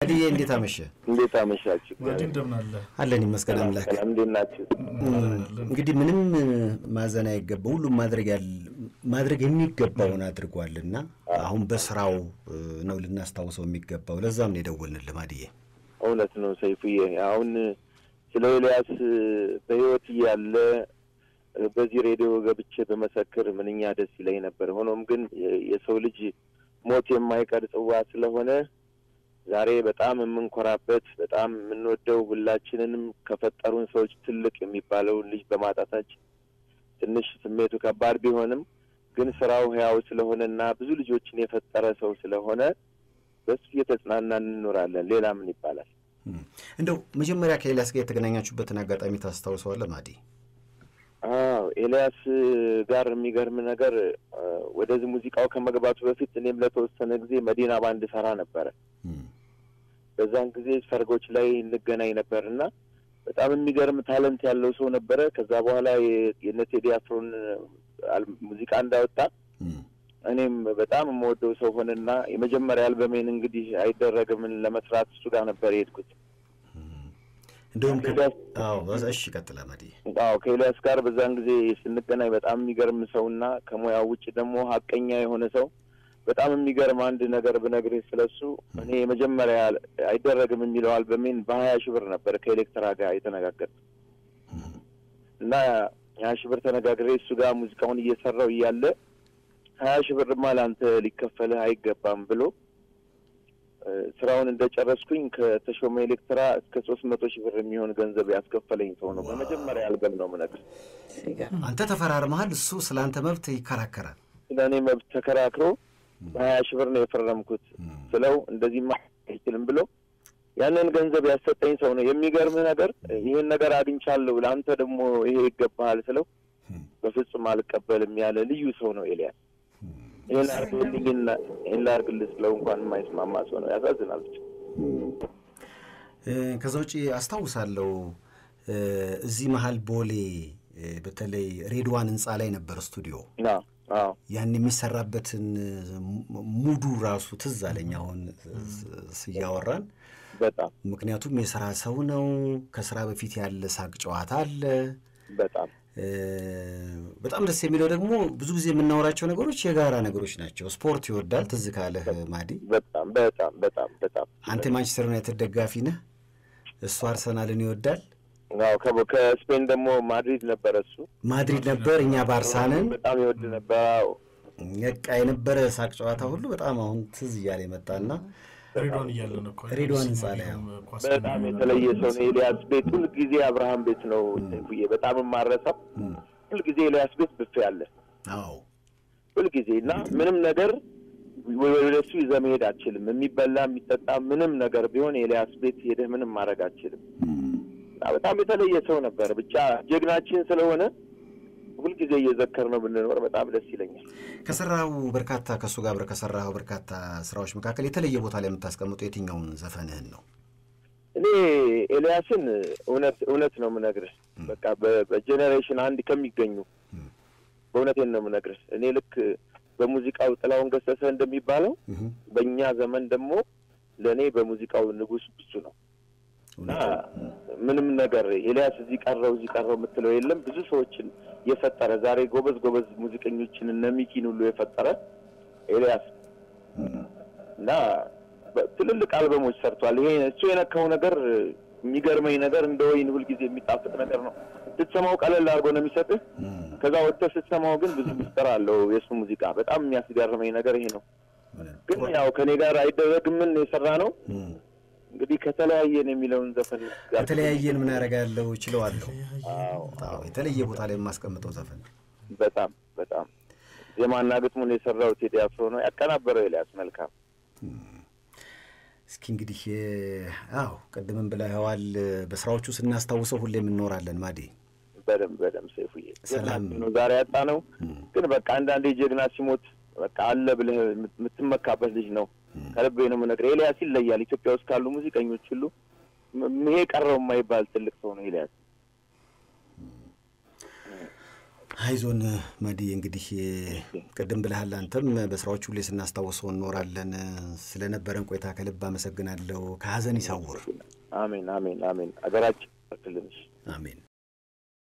አድዬ እንዴት አመሸ? እንዴት አመሻችሁ? ማዲ እንደምን አለ? አለን ይመስገን አምላክ። ሰላም፣ እንዴት ናችሁ? እንግዲህ ምንም ማዘን አይገባ ሁሉም ማድረግ ያል ማድረግ የሚገባውን አድርጓልና አሁን በስራው ነው ልናስታውሰው የሚገባው። ለዛም ነው የደወልንልህ ማድዬ። እውነት ነው ሰይፉዬ። አሁን ስለ ኤልያስ በህይወት እያለ በዚህ ሬዲዮ ገብቼ በመሰክር ምንኛ ደስ ይለኝ ነበር። ሆኖም ግን የሰው ልጅ ሞት የማይቀር ጽዋ ስለሆነ ዛሬ በጣም የምንኮራበት በጣም የምንወደው ሁላችንንም ከፈጠሩን ሰዎች ትልቅ የሚባለውን ልጅ በማጣታችን ትንሽ ስሜቱ ከባድ ቢሆንም ግን ስራው ህያው ስለሆነና ብዙ ልጆችን የፈጠረ ሰው ስለሆነ በሱ እየተጽናናን እንኖራለን። ሌላ ምን ይባላል? እንደው መጀመሪያ ከኤልያስ ጋር የተገናኛችሁበትን አጋጣሚ ታስታውሰዋለህ ማዲ? አዎ ኤልያስ ጋር የሚገርም ነገር ወደዚህ ሙዚቃው ከመግባቱ በፊት እኔም ለተወሰነ ጊዜ መዲና ባንድ ሰራ ነበረ። በዛን ጊዜ ሰርጎች ላይ እንገናኝ ነበር እና በጣም የሚገርም ታለንት ያለው ሰው ነበረ። ከዛ በኋላ የነ ቴዲ አፍሮን ሙዚቃ እንዳወጣ እኔም በጣም የምወደው ሰው ሆነና የመጀመሪያ አልበሜን እንግዲህ አይደረግምን ለመስራት እሱ ጋር ነበር የሄድኩት። እንደውም እሺ፣ ቀጥላ ማዲ። አዎ ከኤልያስ ጋር በዛን ጊዜ ስንገናኝ በጣም የሚገርም ሰውና ከሙያው ውጭ ደግሞ ሀቀኛ የሆነ ሰው በጣም የሚገርም አንድ ነገር ብነግርህ ስለሱ እኔ የመጀመሪያ አይደረግም የሚለው አልበሜን በሀያ ሺህ ብር ነበር ከኤሌክትራ ጋር የተነጋገርኩት እና ሀያ ሺህ ብር ተነጋግሬ እሱ ጋር ሙዚቃውን እየሰራው እያለ ሀያ ሺህ ብርማ ለአንተ ሊከፈልህ አይገባም ብሎ ስራውን እንደጨረስኩኝ ከተሾመ ኤሌክትራ እስከ ሶስት መቶ ሺህ ብር የሚሆን ገንዘብ ያስከፈለኝ ሰው ነው። በመጀመሪያ አልበም ነው የምነግርህ። አንተ ተፈራርመሃል፣ እሱ ስለ አንተ መብት ይከራከራል። ስለ እኔ መብት ተከራክሮ በሀያ ሺህ ብር ነው የፈረምኩት ስለው እንደዚህማ አይችልም ብሎ ያንን ገንዘብ ያሰጠኝ ሰው ነው። የሚገርምህ ነገር ይህን ነገር አግኝቻለሁ ለአንተ ደግሞ ይሄ ይገባሃል ስለው በፍጹም አልቀበልም ያለ ልዩ ሰው ነው ኤልያስ። ይህን አርግልኝና ይህን ላርግልህ ስለው እንኳን የማይስማማ ሰው ነው። ያሳዝናል ብቻ። ከዛ ውጪ አስታውሳለሁ እዚህ መሀል ቦሌ በተለይ ሬድዋን ህንፃ ላይ ነበር ስቱዲዮ ያን የሚሰራበትን ሙዱ ራሱ ትዝ አለኝ አሁን ስያወራን በጣም ምክንያቱም የስራ ሰው ነው። ከስራ በፊት ያለ ሳቅ ጨዋታ አለ። በጣም በጣም ደስ የሚለው ደግሞ ብዙ ጊዜ የምናወራቸው ነገሮች የጋራ ነገሮች ናቸው። ስፖርት ይወዳል። ትዝ ካለህ ማዲ፣ በጣም በጣም በጣም በጣም አንተ የማንቸስተር ዩናይትድ ደጋፊ ነህ፣ እሱ አርሰናልን ይወዳል። አዎ ከስፔን ደግሞ ማድሪድ ነበረ እሱ ማድሪድ ነበር፣ እኛ ባርሳንን በጣም ይወድ ነበር። አዎ በቃ የነበረ ሳቅ ጨዋታ ሁሉ በጣም አሁን ትዝ እያለ የመጣና ሬድዋን እያለን እኮ ሬድዋን ህንፃ ላይ በጣም የተለየ ሰው ነው። ኤልያስ ቤት ሁልጊዜ አብርሃም ቤት ነው ሰይፉዬ፣ በጣም የማረሳው ሁልጊዜ ኤልያስ ቤት ብፌ አለ። አዎ ሁልጊዜ እና ምንም ነገር ወደ እሱ ይዘህ መሄድ አትችልም። የሚበላ የሚጠጣ ምንም ነገር ቢሆን ኤልያስ ቤት ሄደህ ምንም ማድረግ አትችልም። እና በጣም የተለየ ሰው ነበር። ብቻ ጀግናችን ስለሆነ ሁልጊዜ እየዘከር ነው ብንኖር በጣም ደስ ይለኛል። ከሰራው በርካታ ከእሱ ጋር አብረህ ከሰራኸው በርካታ ስራዎች መካከል የተለየ ቦታ ላይ የምታስቀምጠው የትኛውን ዘፈንህን ነው? እኔ ኤልያስን እውነት እውነት ነው የምነግርህ። በቃ በጄኔሬሽን አንድ ከሚገኙ በእውነቴን ነው የምነግርህ። እኔ ልክ በሙዚቃው ጥላውን ገሰሰ እንደሚባለው በእኛ ዘመን ደግሞ ለእኔ በሙዚቃው ንጉሥ ብዙ ነው እና ምንም ነገር ኤልያስ እዚህ ቀረው እዚህ ቀረው የምትለው የለም። ብዙ ሰዎችን የፈጠረ ዛሬ ጎበዝ ጎበዝ ሙዚቀኞችን እነ ሚኪን ሁሉ የፈጠረ ኤልያስ እና ትልልቅ አልበሞች ሰርቷል። ይሄ እሱ የነካው ነገር የሚገርመኝ ነገር እንደ ወይን ሁልጊዜ የሚጣፍጥ ነገር ነው። ስትሰማው ቀለል አድርጎ ነው የሚሰጥህ። ከዛ ወጥተህ ስትሰማው ግን ብዙ ምስጢር አለው የእሱ ሙዚቃ። በጣም የሚያስገርመኝ ነገር ይሄ ነው። ግን ያው ከኔ ጋር አይደረግምን የሰራ ነው እንግዲህ ከተለያየን የሚለውን ዘፈን ከተለያየን ምን ያደርጋለሁ ችለዋለሁ። የተለየ ቦታ ላይ የማስቀምጠው ዘፈን በጣም በጣም ዜማና ግጥሙን የሰራው ቴዲ አፍሮ ነው ያቀናበረው ኤልያስ መልካም። እስኪ እንግዲህ አዎ ቅድምም ብለኸዋል፣ በስራዎቹ ስናስታውሰው ሁሌም እንኖራለን። ማዴ በደምብ በደምብ ሰይፉዬ ሰላም ነው ዛሬ ያጣ ነው። ግን በቃ አንዳንዴ ጀግና ሲሞት በቃ አለ ብለህ የምትመካበት ልጅ ነው። ከልቤ ነው የምነግርህ። ኤልያስ ይለያል። ኢትዮጵያ ውስጥ ካሉ ሙዚቀኞች ሁሉ ይሄ ቀረው የማይባል ትልቅ ሰው ነው ኤልያስ። አይዞን መዲ፣ እንግዲህ ቅድም ብለሃል አንተም በስራዎች ሁሌ ስናስታውሰው እንኖራለን። ስለነበረን ቆይታ ከልብ አመሰግናለሁ። ከሀዘን ይሰውር። አሜን አሜን አሜን። አገራችን ክልንሽ